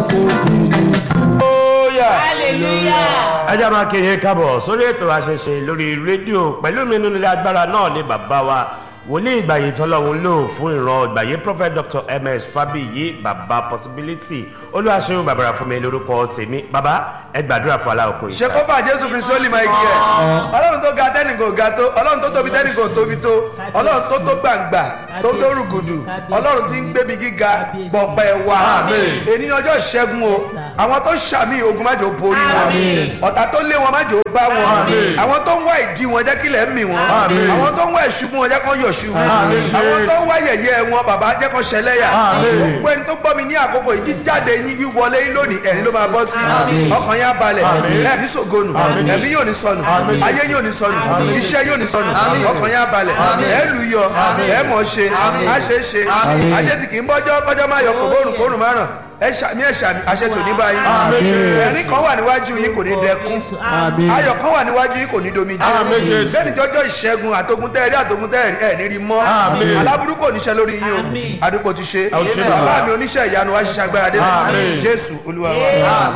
hallelujah. ẹ jẹ́ máa kéde kábọ̀ sórí ètò àṣẹṣe lórí rédíò pẹ̀lú mi nínú ilé agbára náà ní bàbá wa wòlíì ìgbàyè tọ́lọ́hún lò fún ìran ìgbàyè prophet dr ms fabiyi baba possibility olúwaṣẹ́yìn bàbára fún mi lórúkọ tèmi bàbá ẹ gbàdúrà fún aláwọ̀ ṣe kó fà jésù kristu ó lè máa igi ẹ ọlọ́run tó ga tẹ́nìkò ga tó ọlọ́run tó tóbi tẹ́nìkò tóbi tó ọlọ́run tó tó gbàǹgbà tó tó rùgùdù ọlọ́run tí ń gbébi gíga bọ̀pẹ̀ wá èyí ni ọjọ́ ìṣẹ́gun o àwọn tó ṣàmì ogun májò borí wọn ọ̀tá tó lé wọn májò bá wọn àwọn tó ń wá ìdí wọn jẹ́ kílẹ̀ mì wọn àwọn tó ń wá ìṣubú wọn jẹ́ kó yọ̀ ṣubú àwọn tó ń wá yẹ̀yẹ́ wọn bàbá jẹ́ kó ṣẹlẹ́yà gbogbo ẹni tó gbọ́ mi ní àkókò yìí jíjáde yín wíwọlé yín lónìí ẹ̀rín ló máa bọ́ sí ọkàn yín á balẹ̀ ẹ̀mí sògonu ẹ̀mí yóò ní sọnù ayé yóò ní sọnù iṣẹ́ yóò ní sọnù ọkàn yín á balẹ̀ ẹ̀ lù yọ ẹ̀ mọ̀ ṣe á ṣe é ṣe àṣẹ tí kì í bọ́jọ́ kọjọ́ máa yọ kòbórùn kórùn márùn ẹ ṣàmì ẹ ṣàmì àṣẹ tò ní báyìí ẹ̀rín kan wà níwájú yín kò ní dẹkún ayọ̀ kan wà níwájú yín kò ní domi jẹ́ bẹ́ẹ̀ni jọjọ́ ìṣẹ́gun àtogun tẹ́ẹ̀rí àtogun tẹ́ẹ̀rí ẹ̀ ní rí mọ́ aláburú kò níṣẹ́ lórí yín o àdúgbò ti ṣe bàbá mi oníṣẹ́ ìyanu wa ṣiṣẹ́ agbára dé jésù olúwa wa.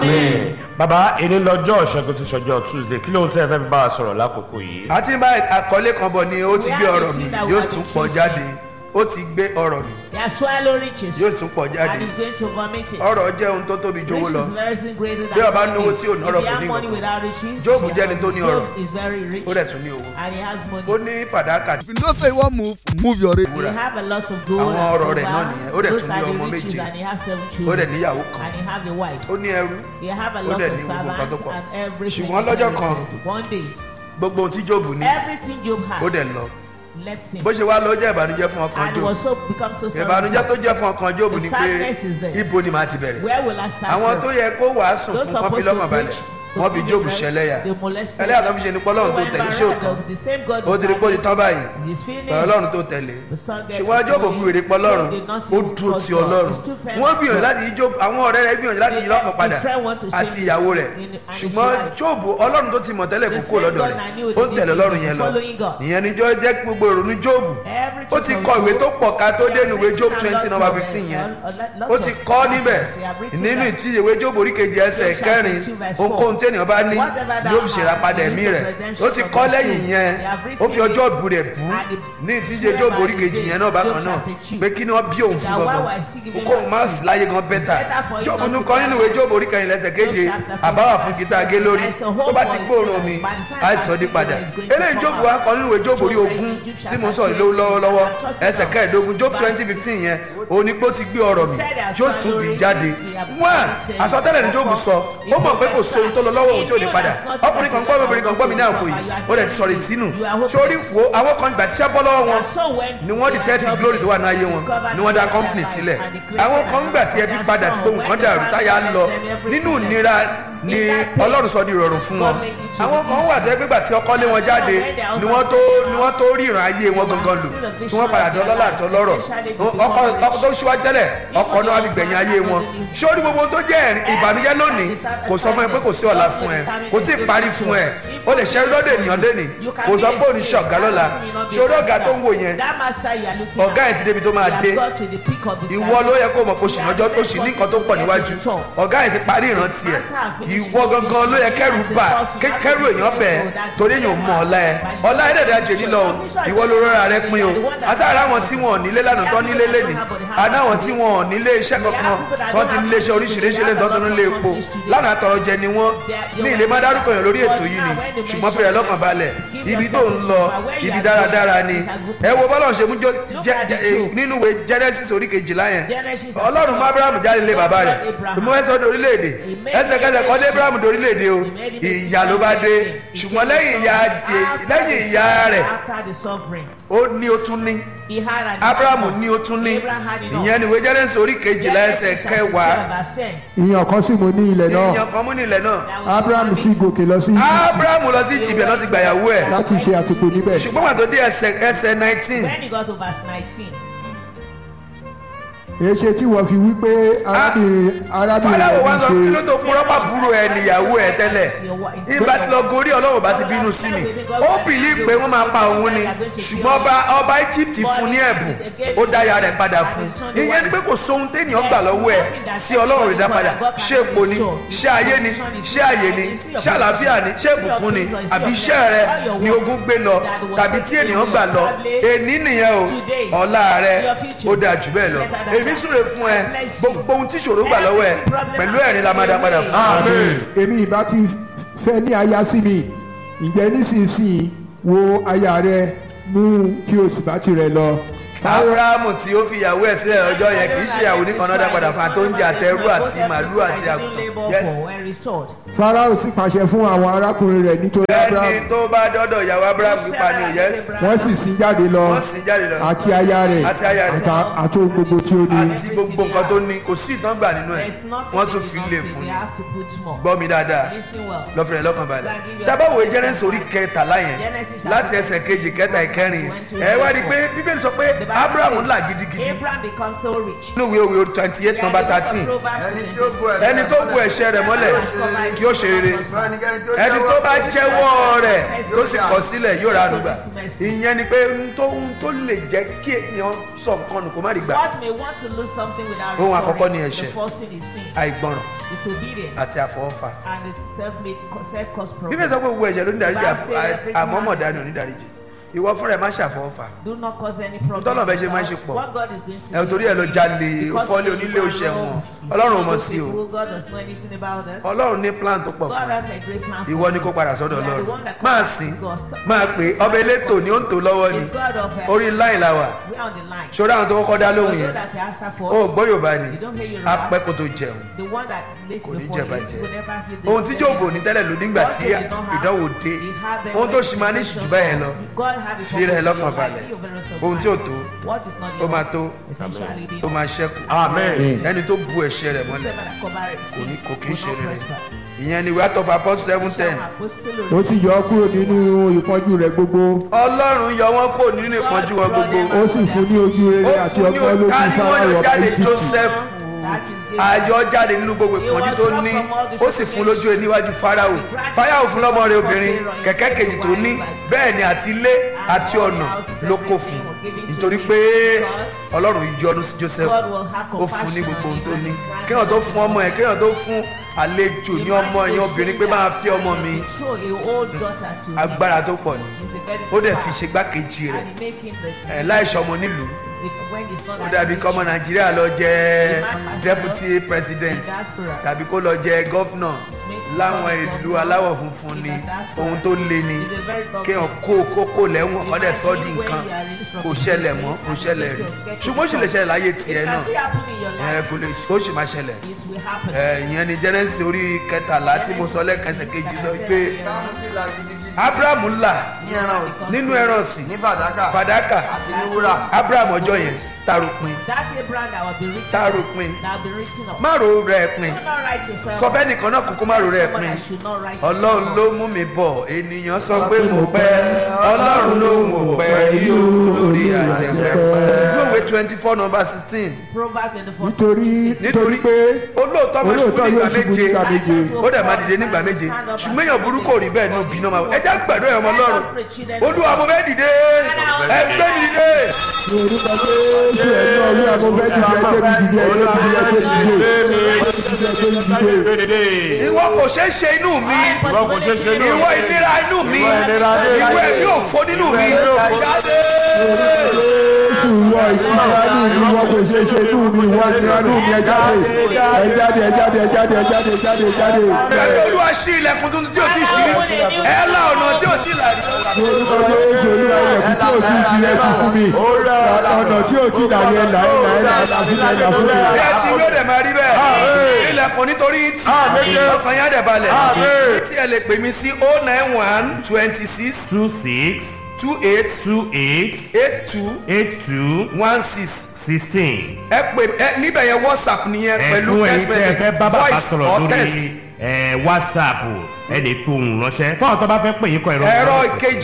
bàbá èdè lọ́jọ́ ìṣẹ́gun ti ṣọjọ́ tuesday kí lóhun tí ẹ fẹ́ fi bá wa sọ̀rọ̀ lákòókò yìí. àti bá àkọlé kan bọ̀ ni ó ti gbé ọ̀rọ̀ mi yóò tún pọ̀ jáde ó ti gbé ọ̀rọ̀ mi They are swallow riches. yóò tún pọ̀ jáde And he's going to vomit it. ọ̀rọ̀ jẹ́ ohun tó tóbi jowó Riches lọ is very sin greater than Bí ọba money. náwó tí ò ní ọrọ̀ If you kò ní have money nǹkan. without riches, Jóòbù you jẹ́ ẹni have- tó ní Job ọrọ̀. is very rich. ó dẹ̀ tún ní owó And he has money. ó ní fàdákà If you know say you wan move, move your rate. He have a lot of gold Àwọn and ọ̀rọ̀ rẹ̀ silver. náà nìyẹn. Ó dẹ̀ Those tún ní are the ọmọ riches méje. and he has seven ó dẹ̀ children. níyàwó kan And he have a wife. ó ní ẹrú He have a Ó lot dẹ̀ of ní gbogbo nǹkan tó servants pọ̀. and everything. Ṣùgbọ́n lọ́jọ́ kan, One day, gbogbo ohun tí jóòbù ní everything Job ó had dẹ̀ lọ left him. bó ṣe wá lọ jẹ́ ìbànújẹ́ fún ọkàn And jóòbù was so become so sorrowful. ìbànújẹ́ tó jẹ́ fún ọkàn jóòbù ni The pé sadness is there. ibo ni màá ti bẹ̀rẹ̀ Where will I start àwọn from? tó yẹ kó wàásù Those fún kọ́fí supposed to lọ́kàn balẹ̀ preach, wọ́n fi to jóòbù preach, ṣẹlẹ́yà they molested ẹlẹ́yà tó fi ṣe ni pé ọlọ́run tó Went tẹ̀lé by ṣé òkan the same God ó ti rí pé ó ti tán báyìí He's finished. pẹ̀lú ọlọ́run tó tẹ̀lé The son get ṣùgbọ́n the jóòbù glory. fi wèrè pọ̀ ọlọ́run Job did not ó even dúró trust ti God. ọlọ́run He's too firm wọ́n with gbìyànjú God. láti yí jóòbù àwọn ọ̀rẹ́ rẹ̀ gbìyànjú láti yí lọ́kàn padà His friend want to àti change ìyàwó his- rẹ̀ in- and his ṣùgbọ́n wife. jóòbù ọlọ́run tó ti mọ̀ tẹ́lẹ̀ kó The kó same lọ́dọ̀ God rẹ̀ I knew ó ń the tẹ̀lé people ọlọ́run yẹn lọ following God. ìyẹn ni jọ́ jẹ́ gbogbo ìrònú jóòbù Every ó ti chapter kọ of ìwé Job, tó pọ̀ ká tó he dénú ìwé has job written twenty a lot number of fifteen it, yẹn a lot ó of ti it. kọ́ níbẹ̀ He have written nínú that. ìtí ìwé job oríkejì ẹsẹ̀ Job chapter kẹrin two verse ohunkóhun tí ènìyàn bá ní Whatever thou ló fi ṣèrà hast, padà the ẹ̀mí use of rẹ̀ redemption ó ti of kọ́ thy lẹ́yìn soul. yẹn He have ó fi written ọjọ́ it. ìbú rẹ̀ bú And the- ní ìdíje job Whoever oríkejì is yẹn náà bákan Job náà chapter two. pé kí ni wọ́n bí òun fún That why gangan was he given kóun back má to láyé gan bẹ́tà better for him job not tún to kọ́ die. nínú ìwé job oríkẹyìn lẹ́sẹ̀ keje Job chapter àbáwá four fún verse gita gé lórí seven. tó bá ti gbóòórùn mi By the time àìsàn di I padà see him, he is going to eléyìí come job out. wa kọ nínú ìwé job orí Job ogún chapter tí mo ń sọ̀rọ̀ lọ́wọ́ lọ́wọ́lọ́wọ́ ẹsẹ̀ kẹẹ̀ẹ́dógún job twenty fifteen yẹn òní pé ó ti gbé ọ̀rọ̀ mi yóò tún bì í jáde wọ́n àsọtẹ́lẹ̀ ní job sọ ó mọ̀ pé kò so ohun tó lọ lọ́wọ́ òun tí ò ní padà ọkùnrin kan gbọ́ mi obìnrin kan gbọ́ mi ní àkó yìí ó dẹ̀ ti sọ̀rọ̀ ìtínú sórí wo àwọn kan ìgbà tíṣẹ́ bọ́ lọ́wọ́ wọn ni wọ́n detect glory tó wà ní ayé wọn ni wọ́n dá company sílẹ̀ àwọn kan ń gbà tí ẹbí padà tí gbóhùn kan dàrú táyà ń lọ nínú ìnira ni ọlọ́run sọ di ìrọ̀rùn fún wọn àwọn kan wà tó ẹgbẹ́ gbà tí ọkọ lé wọn jáde ni wọ́n tó ni wọ́n tó rí ìran ayé wọn gangan lò tí wọ́n padà dọ́lọ́lá àtọ́ lọ́rọ̀ ọkọ ọkọ tó ṣíwájú tẹ́lẹ̀ ọkọ náà wá fi gbẹ̀yìn ayé wọn sórí gbogbo tó jẹ́ ẹ̀rín ìbànújẹ́ lónìí kò sọ fún ẹ pé kò sí ọ̀la fún ẹ kò tí ì parí fún ẹ o lè ṣẹ́rí lọ́dọ̀ ènìyàn lẹ́nìí kò sọ pé òní ṣe ọ̀gá lọ́la sórí ọ̀gá tó ń wò yẹn ọ̀gá yẹn ti débi tó máa dé ìwọ ló yẹ kó mọ̀ kó sì lọ́jọ́ tó sì ní nǹkan tó pọ̀ níwájú ọ̀gá yẹn ti parí ìrántí ẹ̀ ìwọ gangan ló yẹ kẹ́rù bà ké- kẹ́rù èèyàn bẹ̀ torí èèyàn mọ̀ ọ̀la ẹ̀ ọ̀la ẹ̀ dẹ̀dẹ̀ àjèjì lọ o ìwọ ló rọra rẹ pin o àtàrà àwọn tí wọn ò nílé lánàá tán nílé lẹ́nìí àná àwọn tí wọn ò nílé iṣẹ́ kankan tán ti nílé iṣẹ́ oríṣiríṣi lẹ́nu tán tó nílé epo lánàá tọrọ jẹ ni wọ́n ní ilé má dárúkọ yàn lórí ètò yìí ni ṣùgbọ́n fẹ́rẹ̀ lọ́kàn balẹ̀ ibi tó ń lọ ibi dáradára ni ẹ wo bọ́lá ṣe mú jọ- jẹ- jẹ- eh, nínú ìwé genesis orí kejìlá yẹn ọlọ́run mú abraham jáde lé bàbá rẹ̀ mú ẹsẹ̀ ọdún orílẹ̀-èdè ẹsẹ̀kẹsẹ̀ kọ́ dé abraham dé orílẹ̀-èdè o ìyá ló bá dé ṣùgbọ́n lẹ́yìn ìyá lẹ́yìn ìyá rẹ̀ ó ní ó tún ní abrahamu ní ó tún ní ìyẹn ni ìwé genesis orí kejìlá ẹsẹ̀ kẹwàá ìyàn kan sì mo ní ilẹ̀ náà ìyàn kan mú nílẹ̀ náà abraham sì gòkè lọ sí Íjíbítì abrahamu lọ sí ibẹ̀ náà ti gbàyàwó ẹ̀ láti ṣe àtìpó níbẹ̀ ṣùgbọ́n pàtó dé ẹsẹ̀ ẹsẹ̀ nineteen When he got to verse 19, èṣe tí wọ́n fi wí pé arábìnrin arábìnrin fọláwọ rẹ̀ wa ń sọ kí ló ṣe tó kúrọ́ bá burú ẹ níyàwó ẹ tẹ́lẹ̀ ìbá ti lọ gorí ọlọ́run bá ti bínú sí mi ó bìlí pé wọ́n máa pa òun ni ṣùgbọ́n ọba ọba egypt fún ní ẹ̀bùn ó dá ya rẹ̀ padà fún ìyẹn ni pé kò sóhun téèyàn gbà lọ́wọ́ ẹ̀ sí ọlọ́run rẹ̀ dá padà ṣé epo ni ṣé ayé ni ṣé àyè ni ṣé àlàáfíà ni ṣé ìbùkún ni àbí iṣẹ́ rẹ ni ogun gbé lọ tàbí tí ènìyàn gbà lọ èní nìyẹn o ọ̀la rẹ ó dáa jù bẹ́ẹ̀ lọ èmi súre fún ẹ gbogbo ohun tí ìṣòro gbà lọ́wọ́ ẹ pẹ̀lú ẹ̀rín la máa dá padà fún amen èmi ìbá ti fẹ́ ní aya sí mi ǹjẹ́ nísinsìnyí wo aya rẹ mú kí o sì bá tirẹ̀ lọ. abrahamu tí ó fi ìyàwó ẹ̀ sílẹ̀ lọ́jọ́ yẹn kì í ṣe ìyàwó nìkan náà dá padà fún àtó oúnjẹ àtẹrú àti màálù àti àgùntàn yes farao sì pàṣẹ fún àwọn arákùnrin rẹ̀ nítorí ẹni abraham tó bá dọ́dọ̀ ìyàwó abrahamu pípa ni o yes wọ́n sì sin jáde lọ wọ́n sì jáde lọ àti aya rẹ̀ Àti aya rẹ̀. àtà- àti ohun gbogbo tí ó ní. àti gbogbo nǹkan tó ní kò sí ìtàn gbà nínú ẹ̀ wọ́n tún fi lè fún un gbọ́ mi dáadáa lọ́fẹ̀rẹ̀ lọ́kàn balẹ̀ dábàá wo jẹ́rẹ́sì orí kẹtàlá yẹn láti ẹsẹ̀ kejì kẹta ìkẹrin ẹ wá rí i pé bíbélì sọ pé abrahamu là gidigidi Abraham becomes so rich. nínú ìwé òwe twenty eight number thirteen ẹni tí ó bu ẹ̀ṣẹ̀ ẹni tó bu ẹ̀ṣẹ̀ rẹ̀ mọ́lẹ̀ kí ó ṣe rere ẹni tó bá jẹ́wọ́ rẹ̀ tó sì kọ̀ sílẹ̀ yóò ra ànúgbà ìyẹn ni pé n tó n tó lè jẹ́ kí èèyàn sọ nǹkan nù kó má rí gbà God may want to lose something without Ohun restoring. àkọ́kọ́ ni ẹ̀ṣẹ̀. The first thing is sin, àìgbọràn disobedience, àti àfọwọ́fà and it's self-made, self-caused problem. bíbélì sọ pé gbogbo ẹ̀ṣẹ̀ ló ní dáríjì àmọ́mọ̀ dání ò ní dáríjì ìwọ fúnra ẹ̀ má ṣàfọwọ́fà Do not cause any problem. Tọ́lọ̀ bẹ́ẹ̀ ṣe máa ń ṣe pọ̀. What God is going to ẹ̀ torí ẹ̀ lọ jalè fọ́lé onílé oṣù ẹ̀wọ̀n ọlọ́run ò mọ̀ sí o God does know anything about it. ọlọ́run ní plan tó pọ̀ God fún ẹ has a great plan. for ìwọ ni you. kó padà sọ́dọ̀ You are the ọlọ́run one that máa comes sìn to God. Stop- máa pè é ọba elétò ni ó ń tò lọ́wọ́ ni He's God of heaven. orí láì la wà We are on the line. ṣọ́ra àwọn tó kọ́kọ́ dá lóhùn You know yẹn that you answer for ó us. gbọ́ yorùbá ni You don't hear Yoruba. apẹ́ kó tó jẹun The one that late Kò ní before jẹ you, bàjẹ́. you will never hear the ohun tí jóòbò ní tẹ́lẹ̀ ló nígbà tí God did not have- ìdánwò dé He had them ohun tó when ṣì máa ní situation jù bẹ́ẹ̀ lọ God have a fi rẹ̀ purpose in lọ́kàn your life. balẹ̀ You're very surprised. ohun tí ò tó What is not ó máa tó Eventually, they ó máa ṣẹ́kù amen ẹni tó bu ẹ̀ṣẹ̀ rẹ̀ mọ́lẹ̀ Whosoever that covereth kò sin ní kò kí ń will ṣe not rere prosper. ìyẹn ni wíwá tọ́fà pọ́s seven ten Shall apostle ó sì yọ ọ́ kúrò nínú ìpọ́njú rẹ̀ gbogbo ọlọ́run yọ wọ́n kó nínú ìpọ́njú wọn gbogbo ó sì fún ní ojú rere ó àti fún ní ọgbọ́n lójú ọ̀tá ni wọ́n sáráyọ̀ yọ ọba jáde egypt joseph ayọ̀ jáde nínú gbogbo ìpọ́njú tó ní ó sì fún lójú rẹ̀ níwájú farao farao fún lọ́mọ rẹ̀ obìnrin kẹ̀kẹ́ kejì tó ní bẹ́ẹ̀ ni àti ilé àti ọ̀nà ló kó fún nítorí pé ọlọ́run yọ́nú sí joseph ó fún ní gbogbo ohun tó ní kéèyàn tó fún ọmọ ẹ̀ kéèyàn tó fún àlejò ní ọmọ ẹ̀yìn obìnrin pé máa fi ọmọ mi Show a old daughter to me. agbára tó pọ̀ ni He's a very ó dẹ̀ good fi man. ṣe gbákejì rẹ̀ And he make him the- ẹ̀ láìsọ ọmọ nílùú when he's not ó that dàbí rich. kọ́mọ nàìjíríà lọ jẹ deputy president tàbí kó lọ jẹ gọ́fúnà láwọn ìlú aláwọ̀ funfun ni ohun tó le ni kéèyàn kó kókó lẹ́wọ̀n kọ́ dẹ̀ sọ́ di nǹkan kò ṣẹlẹ̀ mọ́ kò ṣẹlẹ̀ rí ṣùgbọ́n ó sì lè ṣẹlẹ̀ láyé It tiẹ̀ can náà still happen in your ẹ life. kò lè ó sì máa ṣẹlẹ̀ It will happen. ẹ ìyẹn ni genesis orí kẹtàlá tí mo sọ lẹ́kẹsẹ̀ kejì sọ pé ìdáhùn sí la gidigidi abraham là ní ẹran ọ̀sìn nínú ẹran ọ̀sìn ní fàdákà fàdákà àti ní wúrà abraham ọjọ́ yẹn taropin That Abraham that will be written taropin that will be written up. má ro rẹ̀ pin Do not write yourself. sọ fẹ́ nìkan náà kúkú má ro rẹ̀ Someone pin that should not write ọlọ́run yourself ló up. mú mi bọ̀ ènìyàn sọ pé mo pẹ́ ọlọ́run ló mú pẹ́ yóò lórí àjẹpẹ́ ìwé twenty four number sixteen Proverbs in the first nítorí 66. nítorí pé olóòótọ́ máa ṣubú olóòótọ́ nígbà yóò ṣubú méje nígbà méje ó dẹ̀ máa dìde nígbà méje ṣùgbọ́n èèyàn burúkú ò rí bẹ́ẹ̀ ní òbí náà máa ẹ já gbàdúrà ẹ̀ ọmọ ọlọ́run olúwa mo fẹ́ dìde ẹ gbé mi dìde ní orúkọ jésù ẹ̀mí ọ̀rú àmọ́ fẹ́ dìde ẹgbẹ́ mi dìde ẹgbẹ́ mi dìde ẹgbẹ́ mi dìde ẹgbẹ́ mi dìde. ìwọ kò ṣeé ṣe inú mi Ìwọ kò ṣeé ṣe inú ìwọ ìnira inú mi Ìwọ ìnira inú mi. ìwọ ẹ̀mí òfo nínú mi jáde jésù ìwọ ìnira nù mí ìwọ kò ṣe ṣe nù mí ìwọ ìnira nù mí ẹ jáde ẹ jáde ẹ jáde ẹ jáde ẹ jáde ẹ jáde ẹ jáde. pẹ̀lú olúwa ṣí ilẹ̀kùn tuntun tí o ti ṣí ẹ la ọ̀nà tí o ti là rí. ní orúkọ jésù olúwa ilẹ̀kùn tí ò tí ì ṣí ẹ sí fún mi ọ̀nà tí ò tí ì dàrí ẹ là ẹ là ẹ là ẹ là fún mi ẹ là fún mi. bí ẹ ti wí ó dẹ̀ máa rí bẹ́ẹ̀ ilẹ̀kùn nítorí tí ọkàn yá dẹ̀ balẹ̀ ní tí ẹ lè pè mí sí o nine one twenty six two six two eight two eight eight two eight two one six sixteen. ẹ pè ẹ níbẹ̀ yẹn whatsapp nìyẹn pẹ̀lú ẹ̀fún ẹ̀yin text tẹ́ ẹ fẹ́ bá message bàbá voice sọ̀rọ̀ or text lórí ẹ̀, whatsapp ẹ lè fi ohùn ránṣẹ́ fún àwọn tó bá fẹ́ pè yín kọ ẹ̀rọ ẹ̀rọ ìkejì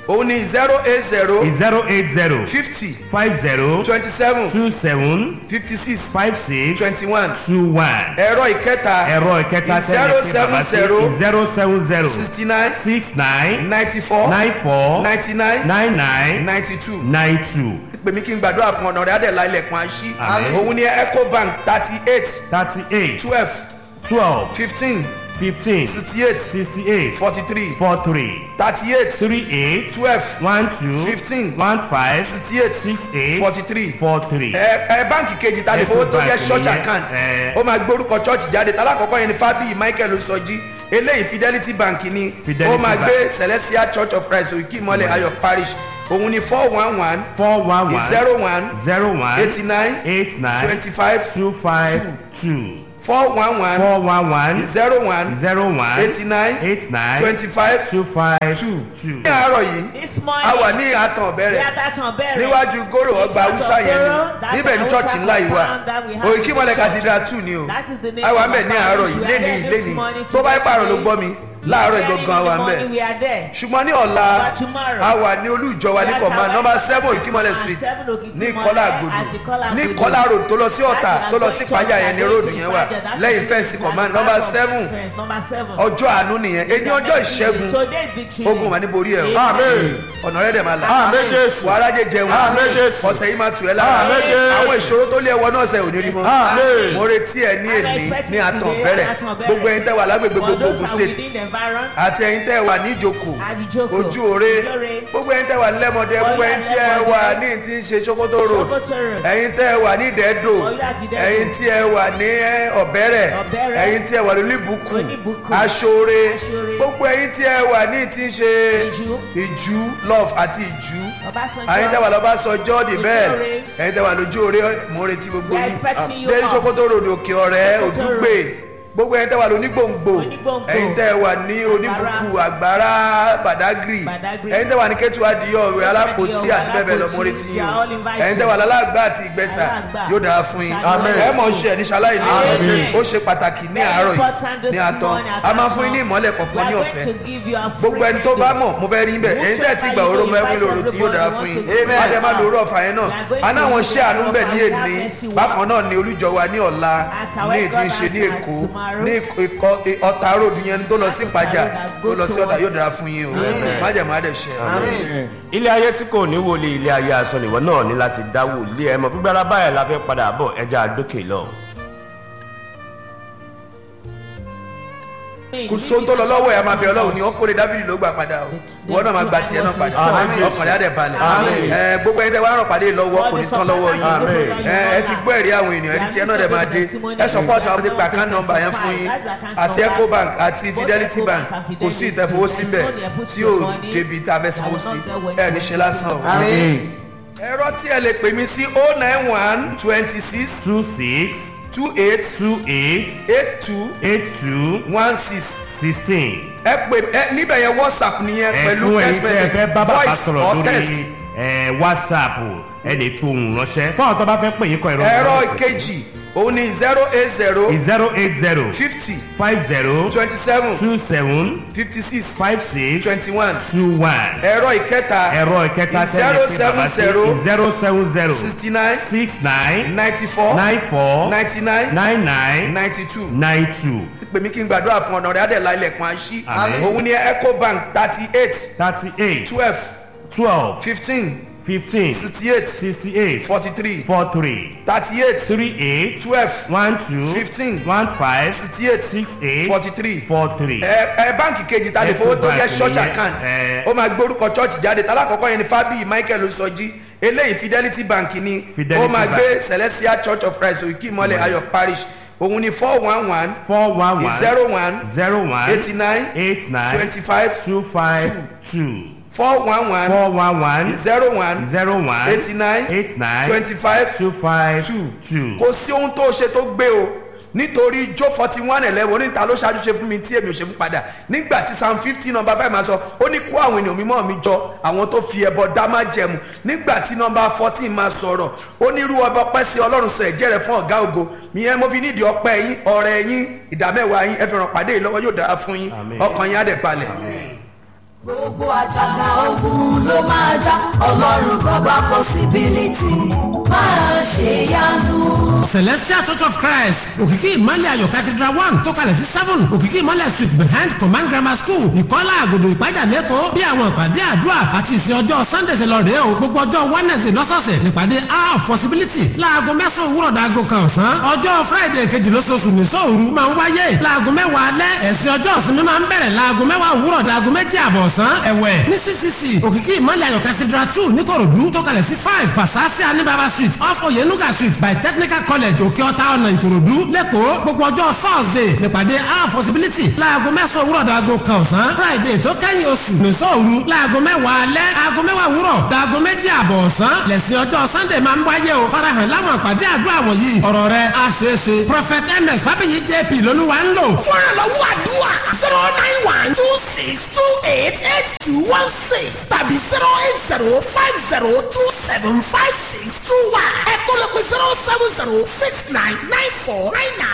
òun ni zero eight zero zero eight zero fifty five zero twenty seven two seven fifty six five six twenty one two one. ẹ̀rọ ìkẹta ẹ̀rọ ìkẹta zero tẹ́lẹ̀ pé seven bàbá sí zero zero seven zero sixty nine six nine ninety four nine four ninety nine nine nine ninety two nine two pèmí kí n gbàdúrà fún ọ̀nà rẹ̀ adẹ̀lá ilẹ̀kùn àṣì Àmín. òun ni ecobank thirty eight thirty eight twelve twelve fifteen fifteen sixty eight sixty eight forty three four three thirty eight three eight twelve one two Fifteen. one five sixty eight six eight forty three four three. ẹ ẹ báǹkì kejì ta lè fowó tó jẹ Ecobank church nìyẹn, account ẹ. ó máa gbórúkọ church jáde talákọ̀ọ́kọ́ yẹn ni fábíyì michael osọjí eléyìí fidelity bank ni Fidelity ó máa Bank. gbé celestial church of christ òkè ìmọ̀lẹ̀ ayọ̀ parish òun ni four one one four one one zero one zero one eighty nine eight nine twenty five two five two four one one four one one zero one zero one eighty nine eight nine twenty five two five two two. ní àárọ̀ yìí This a morning, wà ní àtàn we ọ̀bẹ̀rẹ̀ are that on burial. níwájú góró ọgbà haúsá yẹn ni níbẹ̀ ní church ńlá yìí wà òkè ìmọ̀lẹ̀ cathedral two ni o That is the name a wà of ń bẹ̀ ní our àárọ̀ parish. yìí We are léni there this léni morning tó bá to pààrọ̀ ló pray. gbọ́ mi láàárọ̀ Early in ìgangan the wà ń bẹ̀ morning, We are there. ṣùgbọ́n ní ọ̀la But tomorrow, a wà ní olújọ wa ní we are command at number our seven six ìkímọ̀lẹ̀ and street seven Òkìkímọ̀lẹ̀ ní kọ́lá àgòdò àti Kọ́lá ní Àgòdò. kọ́lá road tó lọ sí ọ̀tà That's tó lọ our sí going ìpájà to yẹn ní our road going to yẹn wà Ìpájà. That's lẹ́yìn the fẹ́ǹsì fence command at the number back of seven the fence, Number seven. ọjọ́ àánú nìyẹn ẹni ọjọ́ ìṣẹ́gun Today victory. ogun wà ní borí ẹ̀ o Amen. ọ̀nà rẹ̀ dẹ̀ máa là Amen Jésù. wàhálà jẹ jẹun Amen Jésù. ọ̀sẹ̀ yìí máa tù ẹ́ lára Amen Jésù. àwọn ìṣòro tó lé ẹwọ náà ṣe ò ní rí mọ́ Amen. mo retí ẹ ní I'm èní expecting ní àtàn today bẹ̀rẹ̀ at Àtàn Bẹ̀rẹ̀. gbogbo ẹyin tẹ́ wà lágbègbè For gbogbo those Ògùn are state within the environ, àti ẹyin tẹ́ wà ní ìjòkó Àdìjókò, ojú òre Ojúore, gbogbo ẹyin tẹ́ wà ní lẹ́mọdé gbogbo ẹyin tí ẹ Lẹ́mọdé, wà ní ti ń ṣe sokoto road Sokoto Road. ẹyin tẹ́ wà ní ìdẹ́dò Ọ̀yọ́ àti Ìdẹ́dò. ẹyin tí ẹ wà ní ẹ, ọ̀bẹ́rẹ̀ Ọ̀bẹ́rẹ̀. ẹyin tí ẹ wà ní olíbùkún Oníbùkún. aṣọre Aṣọre. gbogbo ẹyin tí ẹ wà ní ti ń ṣe Ìjú. ìjú love àti ìjú Ọbásanjọ́. ẹyin tẹ́ wà lọ́ba sọjọ́ di bẹ́ẹ̀ Ojú-òre. ẹyin tẹ́ wà lójú òre mo ń retí gbogbo We are yín expecting you dé all. sokoto road òkè ọ̀rẹ́ Sokoto òdúgbè gbogbo ẹyin tẹ́ wà lóní gbòǹgbò Onígbòǹgbò. ẹyin tẹ́ wà ní oníbùkù àgbàrá badagry Badagry. ẹyin tẹ́ wà ní kẹtù adìyọ òwe alápòtí àti bẹ́ẹ̀ bẹ́ẹ̀ lọ mo retí yín You are all o invited. ẹyin tẹ́ wà lálàgbà àti ìgbẹ́sà Alàgbà. yóò dára fún yín Amen. ẹ mọ̀ ṣe ẹ̀ ní ṣaláì ní Amen. ó ṣe pàtàkì ní Very àárọ̀ important yìí this ní àtàn morning at a máa Àtàn. fún yín ní ìmọ́lẹ̀ We kọ̀ọ̀kan are ní going ọ̀fẹ́ to give you a free gbogbo ẹni tó bá mọ̀ mo fẹ́ rí bẹ́ẹ̀ ẹ̀yin tẹ́ ti gbà oró mẹ́fún lòrò tí yóò dára fún yín Amen. adé má lòrò ọ̀fà yẹn náà aná àwọn ṣé àánú bẹ̀ ní èní bákan náà ní olújọ wa ní ọ̀la ní ètí ń ṣe ní èkó ní ikọ̀ ọ̀tà road yẹn tó lọ sí ìpàjà tó lọ sí ọ̀tà yóò dára fún yín o májèmá dẹ̀ ṣe. ilé ayé tí kò ní wòlé ilé ayé aṣọ nìwọ náà ní láti dá wòlé ẹ mọ gbígbára báyìí la fẹ́ padà bọ̀ ẹja àdókè lọ. kò sóhun tó lọ lọ́wọ́ ẹ̀ a máa bẹ ọlọ́run ni wọ́n kórè dábìlì ló gbà padà o ìwọ náà máa gba tiẹ̀ náà padà Amen. ọkàn rẹ̀ á dẹ̀ balẹ̀ Amen. ẹ gbogbo ẹni tẹ́ wá ràn pàdé lọ́wọ́ kò ní tán lọ́wọ́ yín Amen. ẹ ẹ ti gbọ́ ẹ̀rí àwọn ènìyàn ẹni tiẹ̀ náà dẹ̀ máa dé ẹ sọpọ́ọ̀tì àwọn ti pa account number yẹn fún yín àti ecobank àti fidelity bank kò sí ìtẹ̀fowósí ń bẹ̀ tí yóò débi tá a fẹ́ sanwó sí ẹ ní ṣe lásán o. ẹ̀rọ tí ẹ lè pè mí sí oh nine one twenty six two six two eight two eight eight two eight two one six sixteen. ẹ pè ẹ níbẹ̀ yẹn whatsapp nìyẹn pẹ̀lú ẹ̀kún ẹ̀yin text tí ẹ fẹ́ message bá bàbá voice sọ̀rọ̀ or text. lórí ẹ̀, whatsapp ẹ lè fi ohùn ránṣẹ́ fún àwọn tó bá fẹ́ pè yín kọ ìrọ̀ ẹ̀rọ ìkejì òun ni zero eight zero zero eight zero fifty five zero twenty seven two seven fifty six five six twenty one two one ẹ̀rọ ìkẹta ẹ̀rọ ìkẹta zero tẹ́lẹ̀ pé bàbá sí seven zero zero seven zero sixty nine six nine ninety four nine four ninety nine nine nine ninety two nine two pèmí kí n gbàdúrà fún ọ̀nà rẹ̀ adẹ̀lá ilẹ̀kùn àṣì Àmín. òun ni ecobank thirty eight thirty eight twelve twelve fifteen fifteen sixty eight sixty eight forty three four three thirty eight three eight twelve one two Fifteen. one five sixty eight six eight forty three four three. ẹ ẹ báǹkì kejì ta lè fowó tó jẹ Ecobank church nìyẹn, account ẹ. ó máa gbórúkọ church jáde talákọ̀ọ́kọ́ yẹn ni fábíyì michael osọjí eléyìí fidelity bank ni Fidelity ó máa Bank. gbé celestial church of christ òkè ìmọ̀lẹ̀ ayọ̀ parish òun ni four one one four one one zero one zero one eighty nine eight nine twenty five two five two four one one four one one zero one zero one eighty nine eight nine twenty five two five two two. kò sí ohun tó ṣe tó gbé o nítorí jó forty one eleven oníta ló ṣáájú ṣe fún mi tí èmi ò ṣe fún padà nígbà tí psalm fifty number five máa sọ ó ní kó àwọn ènìyàn mímọ́ mi jọ àwọn tó fi ẹbọ dá má jẹmu nígbà tí number fourteen máa sọ̀rọ̀ ó ní irú ọba ọpẹ́ sí ọlọ́run sọ ẹ̀jẹ̀ rẹ̀ fún ọ̀gá ògo ìyẹn mo fi nídìí ọpẹ́ yín ọ̀rẹ́ yín ìdámẹ́wàá yín ẹ fi ràn pàdé yìí lọ́wọ́ yóò dára fún yín Àmín. ọkàn yín á dẹ̀ balẹ̀. gbogbo àjàgà ogun ló máa já ọlọ́run bàbá possibility máa ṣe yanu. celestial church of christ òkìkí ìmọ̀lẹ̀ ayọ̀ cathedral one tó kalẹ̀ sí seven òkìkí ìmọ̀lẹ̀ street behind command grammar school ìkọ́lá àgòdò ìpájà lẹ́kọ̀ọ́ bí àwọn ìpàdé àdúrà àti ìsìn ọjọ́ sunday ṣe lọ rèé o gbogbo ọjọ́ wednesday lọ́sọ̀ọ̀sẹ̀ nípàdé hour of possibility láago mẹ́sàn-án òwúrọ̀ dàgò kan ọ̀sán ọjọ́ friday kejì lóṣooṣù ní sóòru máa ń wáyé láago mẹ́wàá alẹ́ ẹ̀sìn ọjọ́ ìsinmi máa ń bẹ̀rẹ̀ láago mẹ́wàá òwúrọ̀ dàgò méjì àbọ̀ ọ̀sán ẹ̀wẹ̀ ní ccc òkìkí ìmọ̀lẹ̀ ayọ̀ cathedral two níkòròdú tó kalẹ̀ sí five pasasi anibaba street off oyenuga street by technical college òkè ọ̀tá ọ̀nà ìkòròdú lẹ́kọ̀ọ́ gbogbo ọjọ́ thursday nípàdé our possibility láago mẹ́sàn-án òwúrọ̀ dàgò kan ọ̀sán friday tó kẹ́yìn oṣù nìṣọ́ òru láago mẹ́wàá alẹ́ aago mẹ́wàá òwúrọ̀ dàgò méjì àbọ̀ ọ̀sán lẹ́sìn ọjọ́ sunday máa ń wáyé o farahàn láwọn àpàdé àdúrà wọ̀nyí ọ̀rọ̀ rẹ̀ á ṣeé ṣe prophet ms fábíyì jp lolúwa ń lò. fún ìrànlọ́wọ́ àdúrà zero nine one two six two eight eight two one six tàbí zero eight zero five zero two seven five six two one ẹ̀kọ́ lè pe zero seven zero six nine nine four nine nine.